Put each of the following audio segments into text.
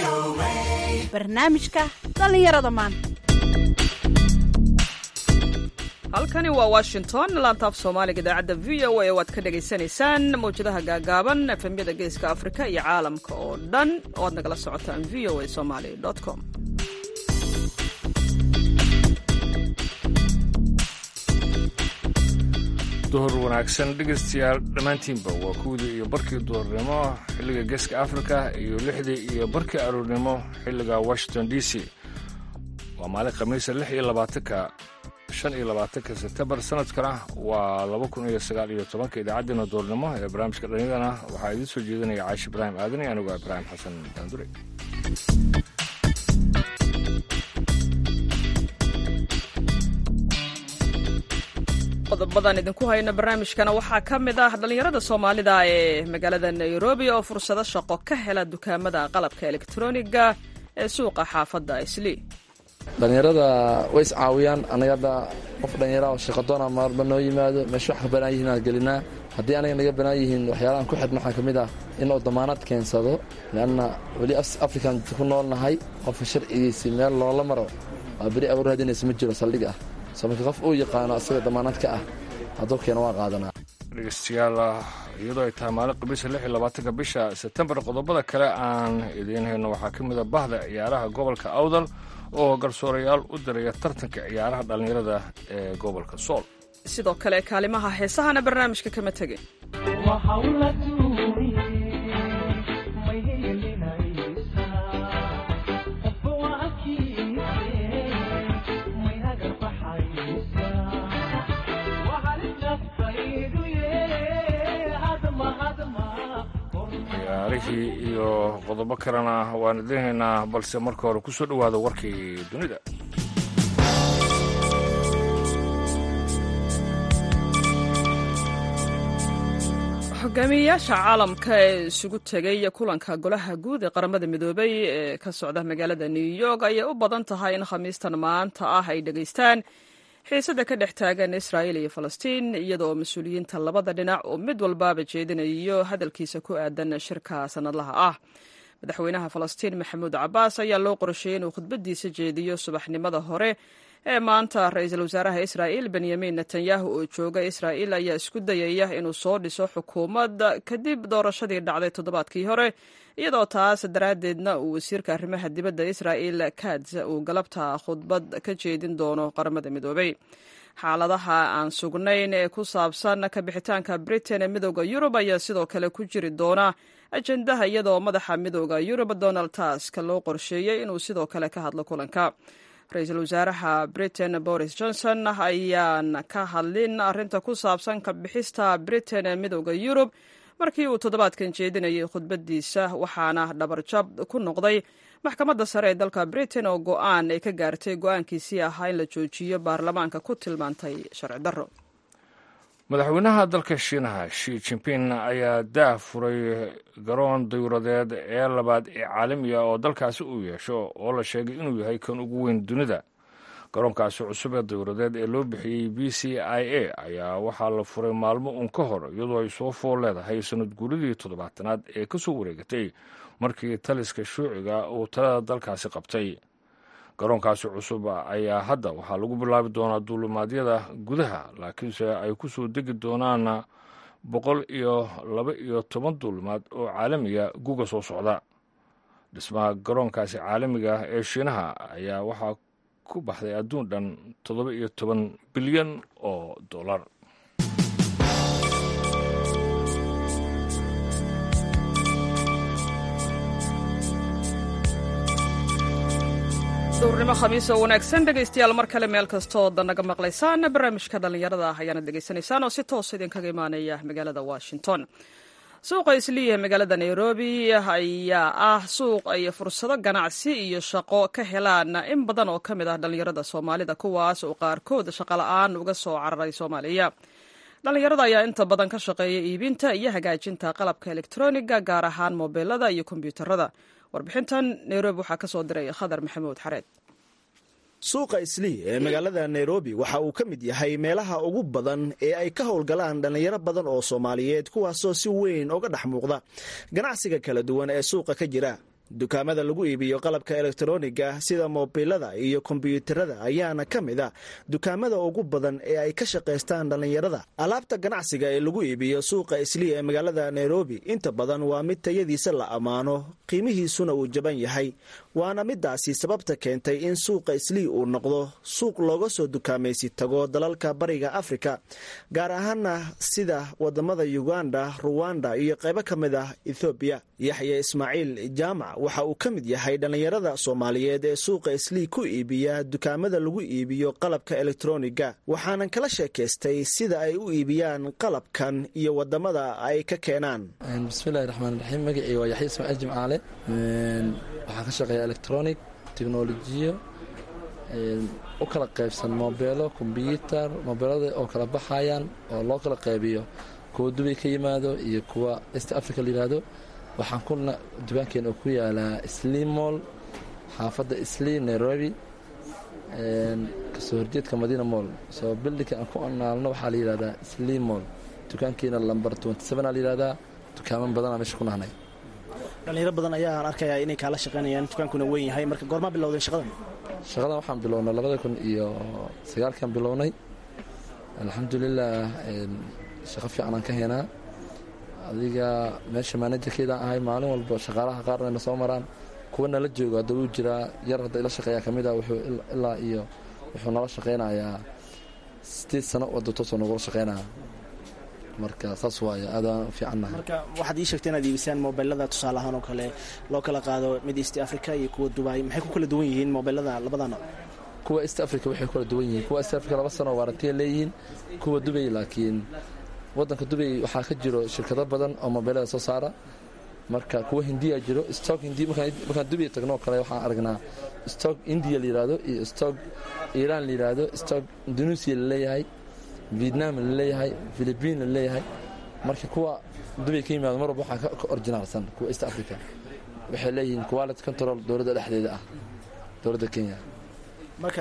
barnaamijka dhallinyarada maanta halkani waa washington laantaaf soomaaliga idaacadda v o a waad ka dhagaysanaysaan mawjadaha gaagaaban efemyada geeska afrika iyo caalamka oo dhan oo aad nagala socotaan v o a somaly com duhur wanaagsan dhegaystayaal dhammaantiinba waa kuwdii iyo barkii duhurnimo xilliga geeska afrika iyo lixdii iyo barkii aroornimo xilliga washington d c waa maalin khamiisa lix iyo labaatanka shan iyo labaatanka sebtembar sanadkana waa laba kun iyo sagaal iyo tobanka idaacaddeenna duhurnimo ee barnaamijka dhallinyadana waxaa idiin soo jeedinaya caashi ibraahim aadan iyo anigu ibraahim xasan daandure qodobadan idinku hayna barnaamijkana waxaa ka mid ah dhallinyarada soomaalida ee magaalada nairobi oo fursado shaqo ka hela dukaamada qalabka elektroniga ee suuqa xaafadda islii dhallinyarada way is caawiyaan anaga hadda qof dhallinyara oo shaqadoona marba noo yimaado meesha wax ka banaan yihiin aan gelinaa haddii anaga naga banaan yihiin waxyaalahan ku xidhna waxaa ka mid ah inuu damaanad keensado leanna weli afrikan ku nool nahay qofka sharcigiisii meel loola maro waa beri abuur hadinaysa ma jiro saldhig ah soo marka qof uu yaqaano asaga damaanad ka ah hadduu keena waa qaadanaa dhegeystayaal iyadoo ay tahay maalin khamiisa lix iyo labaatanka bisha sebtembar qodobada kale aan idiin hayno waxaa ka mid a bahda ciyaaraha gobolka awdal oo garsoorayaal u diraya tartanka ciyaaraha dhallinyarada ee gobolka sool sidoo kale kaalimaha heesahana barnaamijka kama tegin ciyaarihii iyo qodobo kalena waan idiin haynaa balse marka hore ku soo dhowaada warkii dunida hogaamiyeyaasha caalamka ee isugu tegay kulanka golaha guud ee qaramada midoobay ee ka socda magaalada new york ayay u badan tahay in khamiistan maanta ah ay dhegaystaan xiisada ka dhex taagan israa'iil iyo falastiin iyadaoo mas-uuliyiinta labada dhinac oo mid walbaaba jeedinayo hadalkiisa ku aadan shirka sannadlaha ah madaxweynaha falastiin maxamuud cabaas ayaa loo qorsheeyey inuu khudbadiisa jeediyo subaxnimada hore ee maanta ra-iisul wasaaraha israa'iil benyamin netanyahu oo jooga israa'iil ayaa isku dayaya inuu soo dhiso xukuumad kadib doorashadii dhacday toddobaadkii hore iyadoo taas daraaddeedna uu wasiirka arrimaha dibadda israa'iil katz uu galabta khudbad ka jeedin doono qaramada midoobay xaaladaha aan sugnayn ee ku saabsan kabixitaanka britain ee midooda yurub ayaa sidoo kale ku jiri doona ajendaha iyadoo madaxa midooda yurub donald tusk loo qorsheeyey inuu sidoo kale ka hadlo kulanka ra-iisul wasaaraha britain boris johnson ayaan ka hadlin arrinta ku saabsan kabixista britain ee midooda yurub markii uu toddobaadkan jeedinayay khudbadiisa waxaana dhabarjab ku noqday maxkamadda sare ee dalka britain oo go-aan ay ka gaartay go-aankiisii ahaa in la joojiyo baarlamaanka ku tilmaantay sharci darro madaxweynaha dalka shiinaha shi jimping ayaa daah furay garoon dayuuradeed ee labaad ee caalamiga oo dalkaasi uu yeesho oo la sheegay inuu yahay kan ugu weyn dunida garoonkaasi cusub ee dayuuradeed ee loo bixiyey b c i a ayaa waxaa la furay maalmo uun ka hor iyadoo ay soo fool leedahay sanad guuridii toddobaatanaad ee ka soo wareegatay markii taliska shuuciga uu talada dalkaasi qabtay garoonkaasi cusub ayaa hadda waxaa lagu bilaabi doonaa duulimaadyada gudaha laakiinse ay ku soo degi doonaan boqol iyo laba iyo toban duulimaad oo caalamiga guga soo socda dhismaha garoonkaasi caalamiga ee shiinaha ayaa waxaa ku baxday adduun dhan toddoba iyo toban bilyan oo dollar duurnimo khamiis oo wanaagsan dhegaystayaal mar kale meel kastooo danaga maqlaysaan barnaamijka dhallinyarada ah ayaana dhegaysanaysaan oo si toosa idinkaga imaanaya magaalada washington suuqa isliiya magaalada nairobi ayaa ah suuq ay fursado ganacsi iyo shaqo ka helaan in badan oo ka mid ah dhallinyarada soomaalida kuwaas oo qaarkood shaqola'aan uga soo cararay soomaaliya dhallinyarada ayaa inta badan ka shaqeeya iibinta iyo hagaajinta qalabka elektroniga gaar ahaan mobilada iyo kombyuutarada warbixintan nairobi waxaa ka soo diray khadar maxamuud xareed suuqa islii ee magaalada nairobi waxa uu ka mid yahay meelaha ugu badan ee ay ka howlgalaan dhallinyaro badan oo soomaaliyeed kuwaasoo si weyn uga dhex muuqda ganacsiga kala duwan ee suuqa ka jira dukaamada lagu iibiyo qalabka elektroniga sida moobilada iyo kombyuutarada ayaana ka mid a dukaamada ugu badan ee ay ka shaqaystaan dhallinyarada alaabta ganacsiga ee lagu iibiyo suuqa islii ee magaalada nairobi inta badan waa mid tayadiisa la ammaano qiimihiisuna uu jaban yahay waana midaasi sababta keentay in suuqa islii uu noqdo suuq looga soo dukaamaysi tago dalalka bariga afrika gaar ahaana sida wadamada uganda ruwanda iyo qaybo ka mid ah ethoobiya yaxya ismaaciil jaamac waxa uu ka mid yahay dhallinyarada soomaaliyeed ee suuqa islii ku iibiya dukaamada lagu iibiyo qalabka elektroniga waxaanan kala sheekaystay sida ay u iibiyaan qalabkan iyo wadamada ay ka keenaan bismillahi raxmaan raxiim magacii waa yaxya ismaaciil jimcaale waxaan ka shaqeeya electronic technolojiyo u kala qaybsan moobeelo kombyuutar moobeelada oo kala baxayaan oo loo kala qaybiyo kuwa dubay ka yimaado iyo kuwa east africa layihahdo waxaan kuna dukaankeen oo ku yaalaa slim moll xaafadda slim nairobi kasoo horjeedka madiina moll soo bildinka aan ku anaalno waxaa la yihahdaa slim moll dukaankeena lambar a layihahdaa dukaaman badanaa meesha ku nahnay dhalinyaro badan ayaan arkayaa inay kaala shaqaynayaan dukaankuna weyn yahay marka goormaa bilowdeen shaqadan shaqadan waxaan bilownay labada kun iyo sagaalkan bilownay alxamdulilah shaqo fiican aan ka heenaa adiga meesha maanajarkeedaan ahay maalin walba shaqaalaha qaarna na soo maraan kuwa nala joogo hadda wuu jiraa yar hadda ila shaqeeya ka mid a wuxuu ilaa iyo wuxuu nala shaqaynayaa sideed sano wadda toosoo nagula shaqaynaya marka saas waaye aadaan fiicannahay marka waxaad ii sheegtay inaad iibisaan mobilada tusaale ahaan oo kale loo kala qaado mid east africa iyo kuwa dubai maxay ku kala duwan yihiin mobilada labada nooc kuwa east africa waxay kala duwan yihiin kuwa east africa laba sano waarantiya leeyihiin kuwa dubay laakiin wadanka dubay waxaa ka jiro shirkado badan oo mobilada soo saara marka kuwa hindiya jiro stock hindi markaan dubay tagnoo kale waxaan aragnaa stock india layihahdo iyo stock iiraan layihahdo stock indonesia laleeyahay vietnam laleeyahay philibiin laleeyahay marka kuwa dubay ka yimaado mar walba waxaa ka orginaalsan kuwa east africa waxay leeyihiin quality control dowladda dhexdeeda ah dowladda kenya marka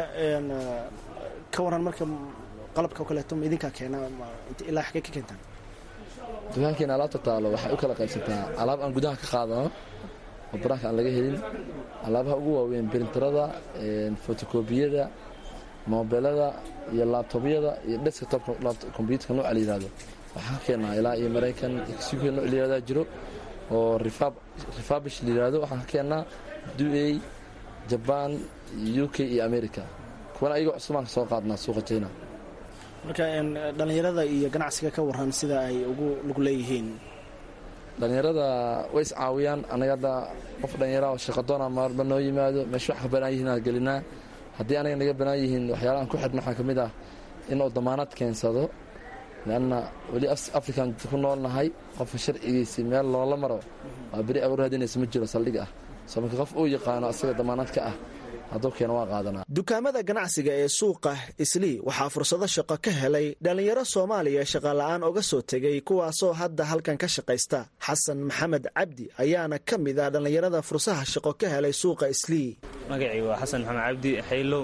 ka waran marka qalabka o kaleeto ma idinkaa keena ilaa xagee ka keentaan dukaankeena alaabta taalo waxay u kala qaybsantaa alaab aan gudaha ka qaadano oo banaanka aan laga helin alaabaha ugu waaweyn brinterada fotokobiyada moobelada iyo laabtobyada iyo desktop kombyuutarka nooca la yihahdo waxaan ka keenaa ilaa iyo maraykan xuk nooc la yihahdaa jiro oo refabish la yihahdo waxaan ka keenaa duey jabaan u k iyo america kuwana ayagoo cusubaan ka soo qaadnaa suuqa china marka dhallinyarada iyo ganacsiga ka waran sida ay ugu lug leeyihiin dhallinyarada way iscaawiyaan anaga hadda qof dhallinyara oo shaqadoona marba noo yimaado meesha wax ka banaan yihiin aan gelinaa haddii anaga naga banaan yihiin waxyaalahan ku xidhna waxaa ka mid ah inuu damaanad keensado leanna weli african ku noolnahay qofka sharcigiisii meel loola maro waa beri awr hadinaysa ma jiro saldhig ah soo marka qof uu yaqaano asaga damaanad ka ah hadduu keena waa qaadanaa dukaamada ganacsiga ee suuqa islii waxaa fursado shaqo ka helay dhallinyaro soomaaliya shaqola'aan oga soo tegay kuwaasoo hadda halkan ka shaqaysta xasan maxamed cabdi ayaana ka mid ah dhallinyarada fursaha shaqo ka helay suuqa islii magacii waa xasan maxamed cabdi xaylow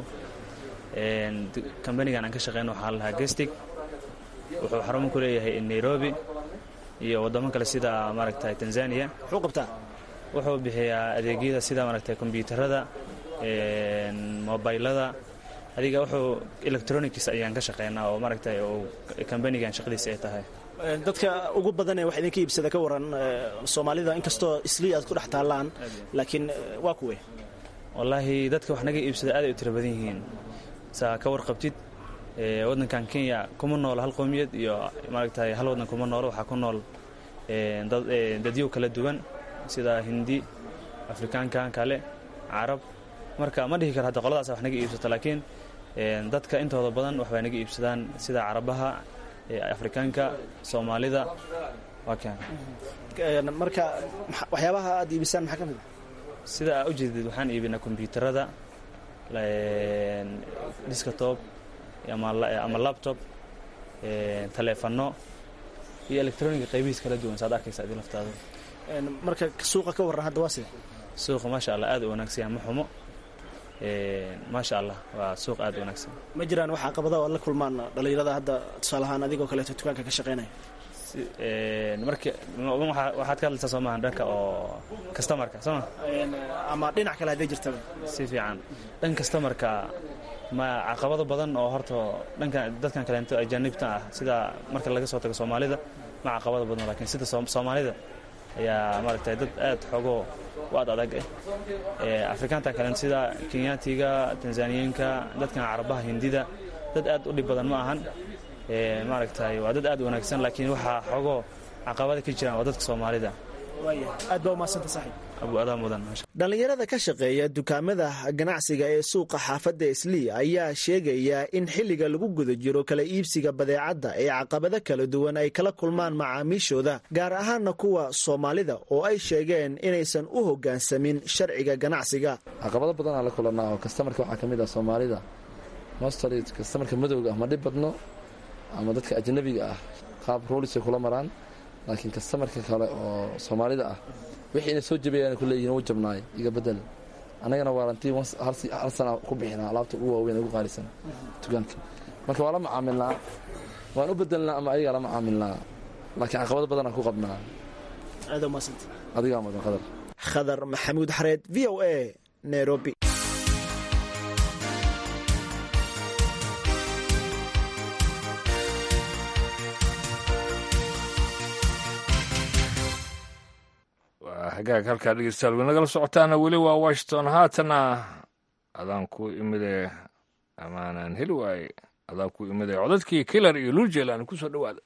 kambanigan aan ka shaqeyno waxaa lahaa gestig wuxuu xarumo ku leeyahay nairobi iyo waddamo kale sida maaragtay tanzania muxuu qabtaa wuxuu bixiyaa adeegyada sida maaragtay kombyuutarada mobaylada adiga wuxuu electronics ayaan ka shaqeynaa oo maaragtay kambanigan shaqadiisa ay tahay dadka ugu badan ee wax idinka iibsada ka waran soomaalida inkastoo islii aad ku dhex taallaan laakiin waa kuwe wallaahi dadka wax naga iibsada aad ay u tiro badan yihiin saa ka warqabtid waddankan kenya kuma noolo hal qowmiyad iyo maaragtay hal waddan kuma noolo waxaa ku nool dadyow kala duwan sida hindi afrikaankan kale carab marka ma dhihi karo hadda qoladaas wax naga iibsato laakiin dadka intooda badan waxbay naga iibsadaan sida carabaha afrikaanka soomaalida waa kan marka waxyaabaha aad iibisaan maxaa ka mid sida aa u jeedid waxaan iibinaa kombyuutarada diskatob ama labtob taleefano iyo electroniga qaybihiis kala duwan saad arkaysa adi laftaada marka suuqa ka warran hadda waa sida suuqa maasha allah aad u wanaagsan yahay ma xumo maasha allah waa suuq aad u wanaagsan ma jiraan wax caqabada oo aad la kulmaan dhallinyarada hadda tusaale ahaan adigoo kaleeto dukaanka ka shaqaynaya marka waxaad ka hadlaysaa soo maaha dhanka oo kastamarka soo ma ama dhinac kale hadday jirtaba si fiican dhanka kastamarka ma caqabado badan oo horta dhanka dadkan kaleento ajaanibta ah sida marka laga soo tago soomaalida ma caqabado badan lakiin sida soomaalida ayaa maaragtay dad aad xoogoo u ad adag ah afrikaantan kaleento sida kenyaatiga tanzaniyiinka dadkan carabaha hindida dad aad u dhib badan ma ahan maaragtay waa dad aad u wanaagsan laakiin waxaa xoogoo caqabada ka jiraan waa dadka soomaalida aad baa umahadsanta saaxiib abuadaa mudan dhallinyarada ka shaqeeya dukaamada ganacsiga ee suuqa xaafadda islii ayaa sheegaya in xilliga lagu guda jiro kala iibsiga badeecadda ee caqabado kala duwan ay kala kulmaan macaamiishooda gaar ahaana kuwa soomaalida oo ay sheegeen inaysan u hoggaansamin sharciga ganacsiga caqabado badanaa la kulanaa oo kastamarka waxaa ka mid ah soomaalida mostly kastamarka madowga ah ma dhib badno ama dadka ajnabiga ah qaab roolisay kula maraan laakiin kastamarka kale oo soomaalida ah wixii ina soo jabayaan ku leeyihin u jabnaay iga bedel annagana waarantii hal sana ku bixinaa alaabta ugu waaweyn ugu qaalisan dukaanka marka waa la macaamilnaa waan u bedelnaa ama ayagaa la macaamilnaa laakiin caqabado badanaan ku qabnaa aad umahadsanta adigaa mudan qadar khadar maxamuud xareed v o a nairobi hagaag halkaa dhegeystayaal way nagala socotaana weli waa washington haatana adaan ku imide amaanaan heli waaye adaan ku imide codadkii kilar iyo luljeelan ku soo dhowaada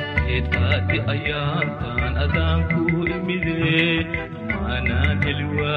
ayaantan adaan ku imide maanaan heli waay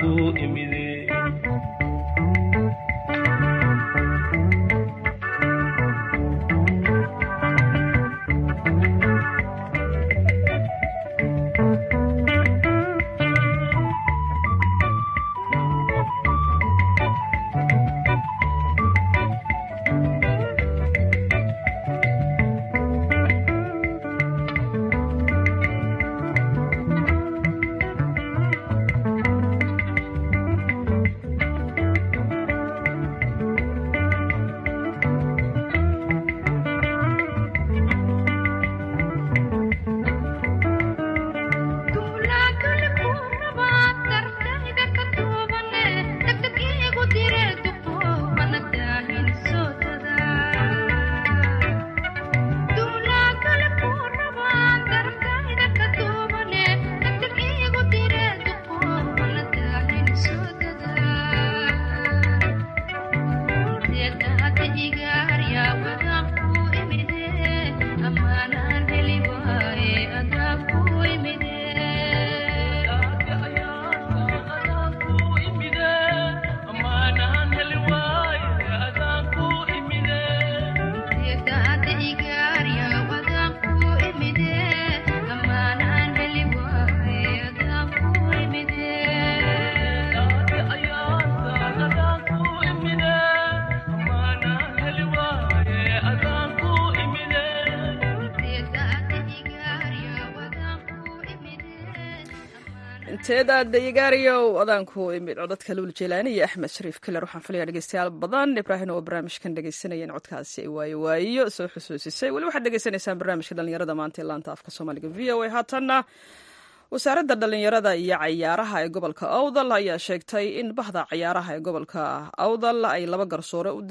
inteeda dayagaariyow adaanku imid codadka luul jeylaani iyo axmed shariif kiler waxaan filaya dhegeystayaal badan ibraahim oo barnaamijkan dhegeysanayeen codkaasi ay waayo waayo soo xusuusisay weli waxaad dhegeysanaysaan barnaamijka dhalinyarada maanta ee laanta afka soomaaliga v o a haatanna wasaaradda dhalinyarada iyo cayaaraha ee gobolka awdal ayaa sheegtay in bahda cayaaraha ee gobolka awdal ay laba garsoore u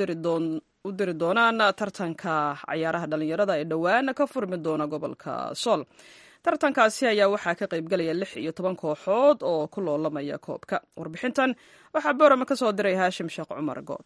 diri doonaan tartanka cayaaraha dhalinyarada ee dhowaan ka furmi doona gobolka sool tartankaasi ayaa waxaa ka qaybgalaya lix iyo toban kooxood oo ku loolamaya koobka warbixintan waxaa boorama ka soo diray haashim sheekh cumar good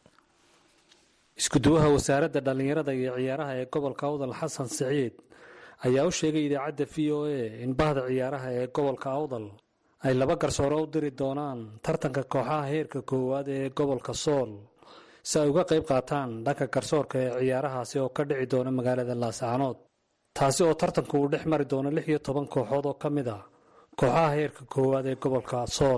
iskuduwaha wasaaradda dhallinyarada iyo ciyaaraha ee gobolka awdal xasan siciid ayaa u sheegay idaacadda v o a in bahda ciyaaraha ee gobolka awdal ay laba garsoore u diri doonaan tartanka kooxaha heerka koowaad ee gobolka sool si ay uga qayb qaataan dhanka garsoorka ee ciyaarahaasi oo ka dhici doona magaalada laascaanood taasi oo tartanku uu dhex mari doono lix iyo toban kooxood oo ka mid ah kooxaha heerka koowaad ee gobolka sool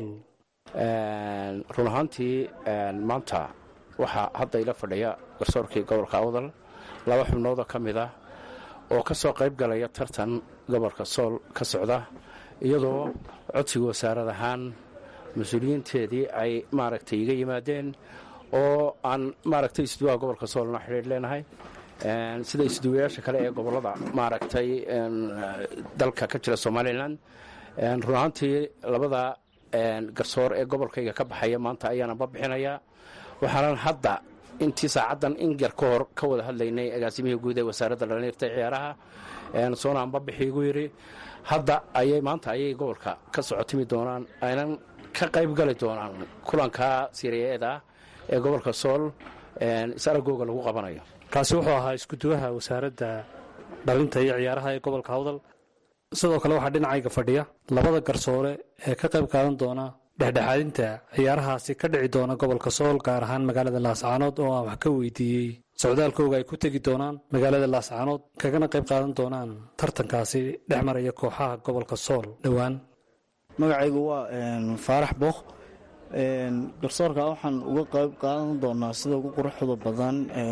run ahaantii maanta waxaa hadda ila fadhiya garsoorkii gobolka awdal laba xubnoodoo ka mid ah oo ka soo qayb galaya tartan gobolka sool ka socda iyadoo codsiga wasaarad ahaan mas-uuliyiinteedii ay maaragtay iga yimaadeen oo aan maaragtay isduwaha gobolka soolna xidhiidh leenahay sida isduwayaasha kale ee gobolada maaragtay dalka ka jira somalilan run ahaantii labada garsoor ee gobolkayga ka baxaya maanta ayaananba bixinayaa waxaanan hadda intii saacaddan in yar ka hor ka wada hadlaynay agaasimihii guud ee wasaaradda dhalinyarta ciyaaraha soona anba bixi igu yidhi hadda ayay maanta ayay gobolka ka socotimi doonaan aynan ka qayb gali doonaan kulanka siriyeeda ee gobolka sool is-aragooga lagu qabanayo kaasi wuxuu ahaa iskuduwaha wasaaradda dhalinta iyo ciyaaraha ee gobolka hawdal sidoo kale waxaa dhinacayga fadhiya labada garsoore ee ka qayb qaadan doona dhexdhexaadinta ciyaarahaasi ka dhici doona gobolka sool gaar ahaan magaalada laascaanood oo aan wax ka weydiiyey socdaalkooga ay ku tegi doonaan magaalada laascaanood kagana qayb qaadan doonaan tartankaasi dhex maraya kooxaha gobolka sool dhowaan magacaygu waa faarax bookh garsoorka waxaan uga qayb qaadan doonaa sida ugu quruxda badan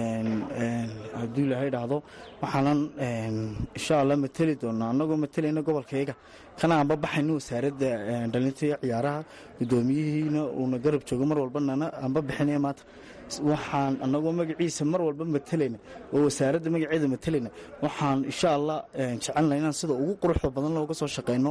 hadduu ilaahay dhacdo waxaanan insha alla mateli doonaa annagoo mateleyna gobolkayga kana aanba baxayno wasaaradda dhalinta iyo ciyaaraha gudoomiyihiina uuna garab joogo mar walba nana aanba bixinaya maanta waxaan annagoo magaciisa mar walba mateleyna oo wasaaradda magaceeda mateleyna waxaan insha allah jecelna inaan sida ugu quruxda badan looga soo shaqeyno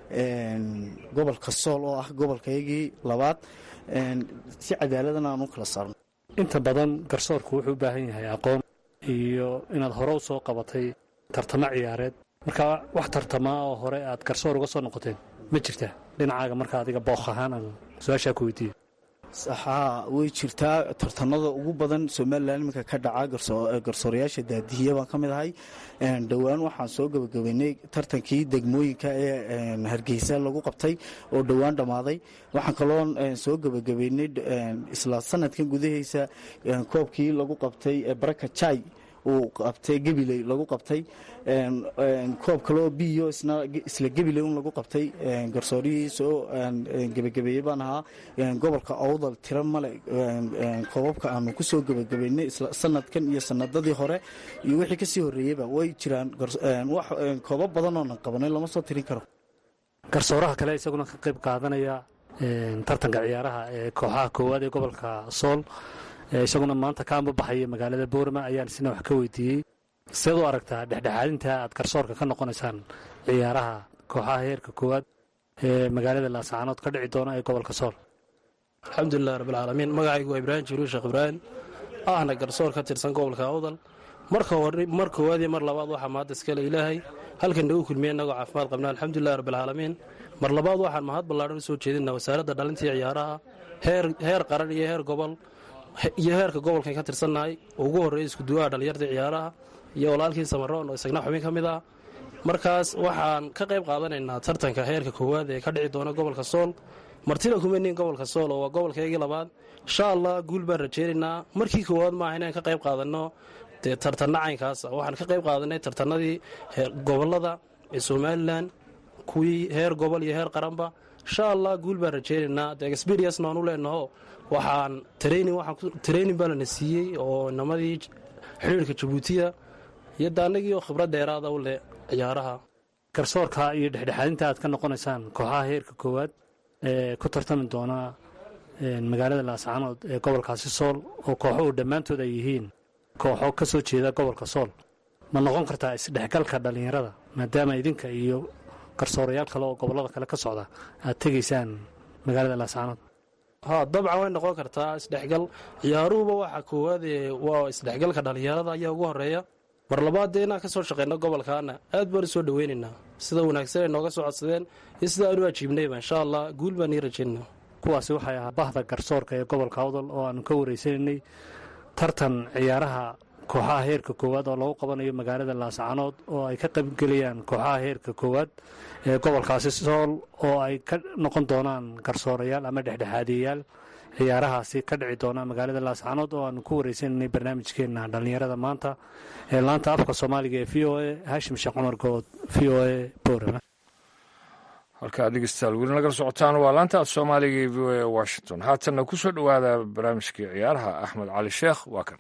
gobolka sool oo ah gobolkaygii labaad si cadaaladana aan u kala saarno inta badan garsoorku wuxuu u baahan yahay aqoon iyo inaad hore u soo qabatay tartamo ciyaareed marka wax tartamaa oo hore aad garsoor uga soo noqoteen ma jirta dhinacaaga marka adiga bookh ahaan aan su-aashaa ku weydiiyo haa way jirtaa tartanada ugu badan somalilan iminka ka dhaca garsoorayaasha daadihiya baan ka mid ahay dhowaan waxaan soo gebagabeynay tartankii degmooyinka ee hargeysa lagu qabtay oo dhowaan dhammaaday waxaan kaloo soo gebagabeynay isla sanadkan gudaheysa koobkii lagu qabtay baraka jai uu qabtay gabiley lagu qabtay koob kaloo biyo isla gabiley un lagu qabtay garsoorihii soo gebagabeeyey baan ahaa gobolka awdal tiro male koobabka aanu ku soo gebagabeynay sanadkan iyo sanadadii hore iyo wixii kasii horeeyeyba way jiraan koobab badan oonan qabanay lama soo tirin karo garsooraha kale isaguna ka qayb qaadanaya tartanka ciyaaraha ee kooxaha koowaad ee gobolka sool isaguna maanta ka ambabaxaya magaalada boorama ayaan isna wax ka weydiiyey seed u aragtaa dhexdhexaadinta aad garsoorka ka noqonaysaan ciyaaraha kooxaha heerka koowaad ee magaalada laascaanood ka dhici doona ee gobolka sool alxamdulilah rabbilcaalamiin magacaygu waa ibraahim jiruul sheekh ibraahim ahna garsoor ka tirsan gobolka awdal mar koowaad iyo mar labaad waxaa mahad iskale ilaahay halkan nagu kulmiye innagoo caafimaad qabna alxamdulilah rabbilcaalamiin mar labaad waxaan mahad ballaadhan u soo jeedina wasaaradda dhalintii ciyaaraha heer qaran iyo heer gobol iyo heerka gobolkan ka tirsannahay ugu horreeya iskuduwaha dhallinyarta ciyaaraha iyo walaalkii samaroon oo isagna xubin ka mid ah markaas waxaan ka qayb qaadanaynaa tartanka heerka koowaad ee ka dhici doona gobolka sool martina kuma niin gobolka sool oo waa gobolkaygii labaad insha allah guul baan rajeynaynaa markii koowaad maaha inaan ka qayb qaadanno dee tartanna caynkaasa waxaan ka qayb qaadanay tartanadii gobolada ee somalilan kuwii heer gobol iyo heer qaranba insha allah guul baan rajeynaynaa de experience-na aan u leenaho waxaan training baa lana siiyey oo inamadii xidhiirka jabuutiya iyo daanagii oo khibrad dheeraada u leh ciyaaraha garsoorka iyo dhexdhexaadinta aad ka noqonaysaan kooxaha heerka koowaad ee ku tartami doona magaalada laascaanood ee gobolkaasi sool oo kooxuhu dhammaantood ay yihiin kooxo ka soo jeeda gobolka sool ma noqon kartaa isdhexgalka dhallinyarada maadaama idinka iyo garsoorayaal kale oo gobollada kale ka socda aad tegaysaan magaalada laascaanood ha dabcan way noqon kartaa isdhexgal ciyaaruhuba waxa koowaade waa isdhexgalka dhallinyarada ayaa ugu horeeya mar labaad dee inaan ka soo shaqayno gobolkaana aad baan u soo dhoweynaynaa sida wanaagsan ay nooga soo codsadeen iyo sida aanu ajiibnayba insha allah guul baan ii rajaynaa kuwaasi waxay ahaa bahda garsoorka ee gobolka awdal oo aanu ka wareysanaynay tartan ciyaaraha kooxaha heerka koowaad oo lagu qabanayo magaalada laascaanood oo ay ka qaybgelayaan kooxaha heerka koowaad ee gobolkaasi sool oo ay ka noqon doonaan garsoorayaal ama dhexdhexaadiyayaal ciyaarahaasi ka dhici doona magaalada laascaanood oo aanu ku wareysanaynay barnaamijkeenna dhallinyarada maanta ee laanta afka soomaaliga ee v o a haashim sheekh cumar good v o a boorama halkaad dhegeystayaal weli nagala socotaan waa laanta af soomaaliga ee v o a washington haatanna ku soo dhowaada barnaamijkii ciyaaraha axmed cali sheekh waa kan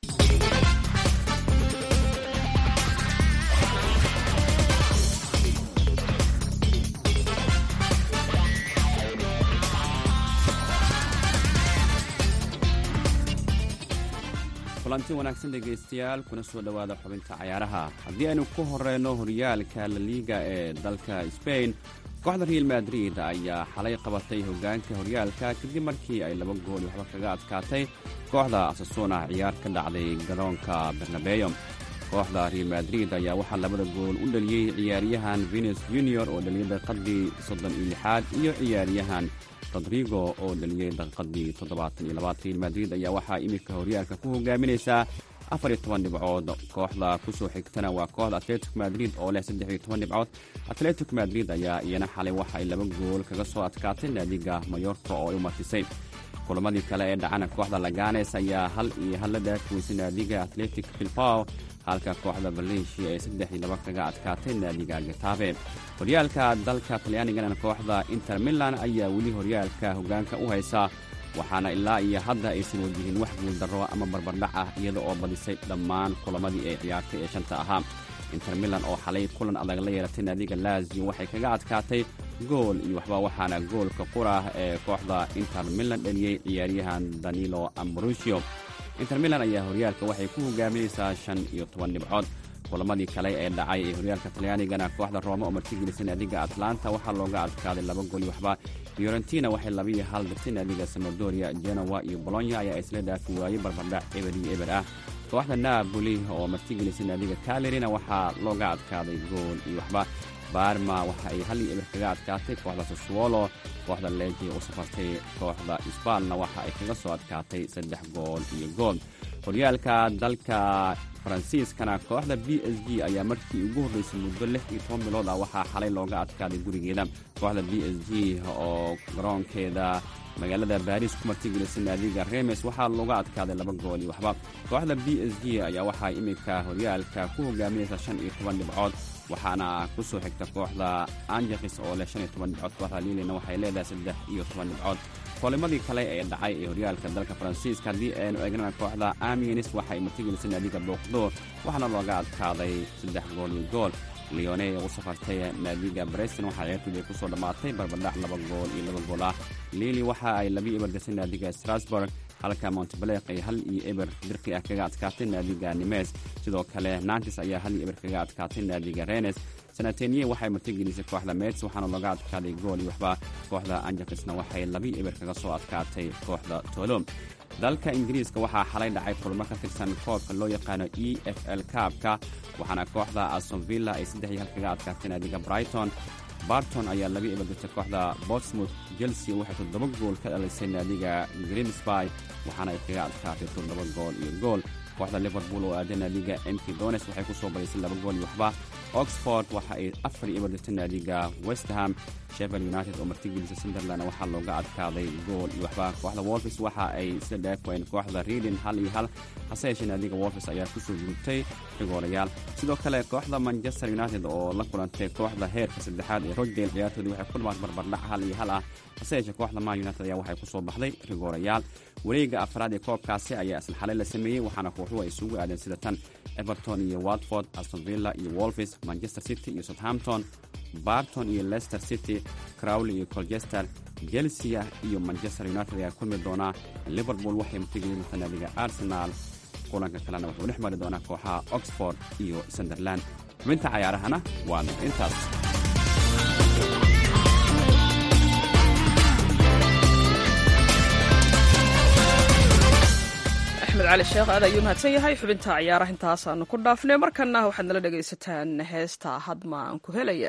kulanti wanaagsan dhegaystayaal kuna soo dhowaada xubinta cayaaraha haddii aynu ku horeyno horyaalka laliiga ee dalka sbain kooxda real madrid ayaa xalay qabatay hoggaanka horyaalka kadib markii ay laba gool iyo waxba kaga adkaatay kooxda asasuuna ciyaar ka dhacday garoonka bernabeyo kooxda real madrid ayaa waxaa labada gool u dhaliyey ciyaaryahan venus junior oo dhaliyay daqiiqadii soddon iyo lixaad iyo ciyaaryahan rodrigo oo dhaliyey daqiiqadii toddobaatan iyo labaad real madrid ayaa waxaa iminka horyaalka ku hogaaminaysaa afar iyo toban dhibcood kooxda ku soo xigtana waa kooxda atletic madrid oo leh saddex iyo toban dhibcood atletic madrid ayaa iyana xalay waxa ay laba gool kaga soo adkaatay naadiga mayorka oo ay u martisay kulamadii kale ee dhacana kooxda laganes ayaa hal iyo hal la dhaafiweysay naadiga atletic bilbao halka kooxda valencia ay saddex iyo laba kaga adkaatay naadiga getabe horyaalka dalka talyaanigana kooxda inter milan ayaa weli horyaalka hoggaanka u haysa waxaana ilaa iyo hadda aysan wajihin wax guuldarro ama barbardhac ah iyada oo badisay dhammaan kulamadii ay ciyaartay ee shanta ahaa inter milan oo xalay kulan adag la yeelatay naadiga laazio waxay kaga adkaatay gool iyo waxba waxaana goolka qurah ee kooxda inter milan dhaliyey ciyaaryahan danilo ambrusio inter milan ayaa horyaalka waxay ku hogaaminaysaa shan iyo toban dhibcood kulamadii kale ee dhacay ee horyaalka talyaanigana kooxda rooma oo martigelisay naadiga atlanta waxaa looga adkaaday laba gool iyo waxba fiorentina waxay labiiyo hal dirtay naadiga samadoria genowa iyo bolonya ayaa isla dhaafi waayey barbardhac eber iyo eber ah kooxda naaboli oo martigelisay naadiga kalerina waxaa looga adkaaday gool iyo waxba barma waxa ay hal iyo eber kaga adkaatay kooxda sassuolo kooxda leji u safartay kooxda isbaalna waxa ay kaga soo adkaatay saddex gool iyo gool horyaalka dalka faransiiskana kooxda b s g ayaa markii ugu horreysay muddo lix iyo toban bilood ah waxaa xalay looga adkaaday gurigeeda kooxda b s g oo garoonkeeda magaalada baariis ku martigelisay naadiga remes waxaa looga adkaaday laba gool iyo waxba kooxda b s g ayaa waxaa iminka horyaalka ku hogaaminaysa shan iyo toban dhibcood waxaana ku soo xigta kooxda anjakis oo leh shan iyo toban dhibcood kooxda lilina waxay leedahay saddex iyo toban dhibcood koolimadii kale ee dhacay ee horyaalka dalka faransiiska haddii aynu eegnana kooxda amienis waxay martigelisay naadiga booqdo waxaana looga adkaaday saddex gool iyo gool leone ee u safartay naadiga breston waxaa ciyaartoodii ku soo dhammaatay barbadhac laba gool iyo laba gool ah lili waxa ay labi eber gasay naadiga strasburg halka montebleq ay hal iyo eber dirqi ah kaga adkaatay naadiga nimes sidoo kale nantis ayaa hal iyo eber kaga adkaatay naadiga renes sanateniye waxay martigelisay kooxda mets waxaana looga adkaaday gool iyo waxba kooxda anjakisna waxay labi eber kaga soo adkaatay kooxda tolom dalka ingiriiska waxaa xalay dhacay kulmo ka tirsan koobka loo yaqaano e f l kaabka waxaana kooxda asonvilla ay saddex iyo hal kaga adkaatay naadiga brighton barton ayaa laga ebagatay kooxda botsmouth chelsea waxay toddoba gool ka dhalisay naadiga grimsby waxaana ay kaga adkaatay toddoba gool iyo gool kooxda liverpool oo aaday naadiga mk dones waxay ku soo badisay laba gool iyo waxba oxford waxa ay afar iyo ebagatay naadiga westham sheffield united oo martigelisa sunderland waxaa looga adkaaday gool iyo waxba kooxda wolfis waxa ay sida dheefween kooxda reading hal iyo hal hase yeeshee naadiga wolfis ayaa kusoo gudubtay rigoolayaal sidoo kale kooxda manchester united oo la kulantay kooxda heerka saddexaad ee rochdale ciyaartoodii waxay ku dhamaatay barbardhac hal iyo hal ah hase yeeshee kooxda man united ayaa waxay kusoo baxday rigoorayaal wareega afraad ee koobkaasi ayaa isla xalay la sameeyey waxaana kooxuhu ay isugu aadeen sida tan everton iyo watford astonvilla iyo wolfis manchester city iyo southampton barton iyo leicester city crowley iyo colchester chelsea iyo manchester united ayaa kulmi doonaa liverpool waxay martigeli doontaa naadiga arsenal kulanka kalena wuxuu dhex mari doonaa kooxaha oxford iyo sunderland xubinta cayaarahana waa intaas axmed cali sheekh aad ayuu mahadsan yahay xubinta ciyaaraha intaasaanu ku dhaafnay markana waxaad nala dhegaysataan heesta hadma aan ku helaya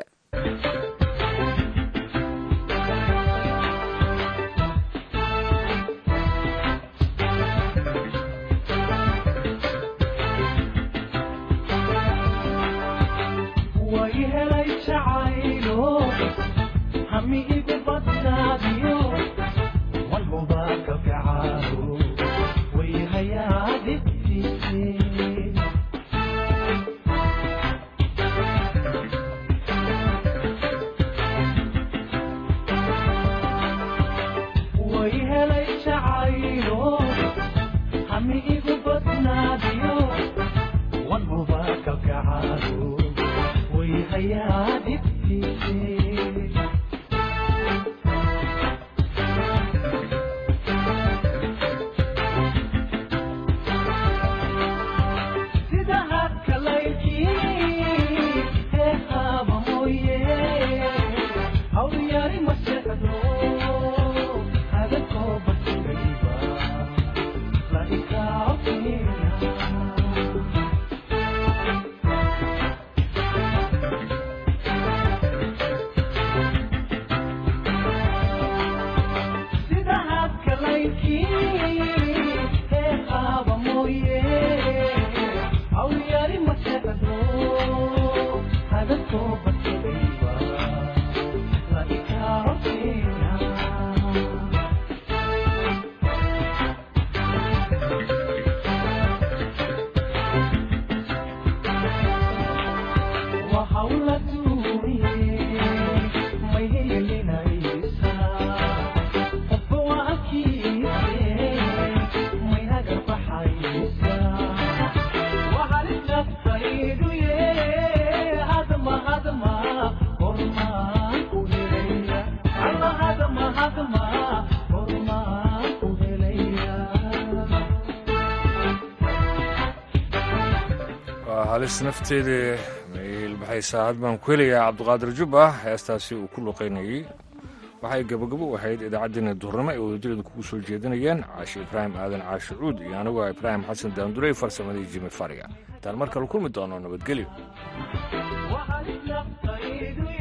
halis nafteedii mailbaxaysaa had baan ku helayaa cabdiqaadir jubba heestaasi uu ku luqaynayey waxay gabagabo u ahayd idaacaddeenna duhurnimo ay wadajireeda kugu soo jeedinayeen caashi ibraahim aadan caashi cuud iyo anigoo ibraahim xasan daandurey farsamadii jimi fariga intaan mar kale kulmi doono nabadgelyo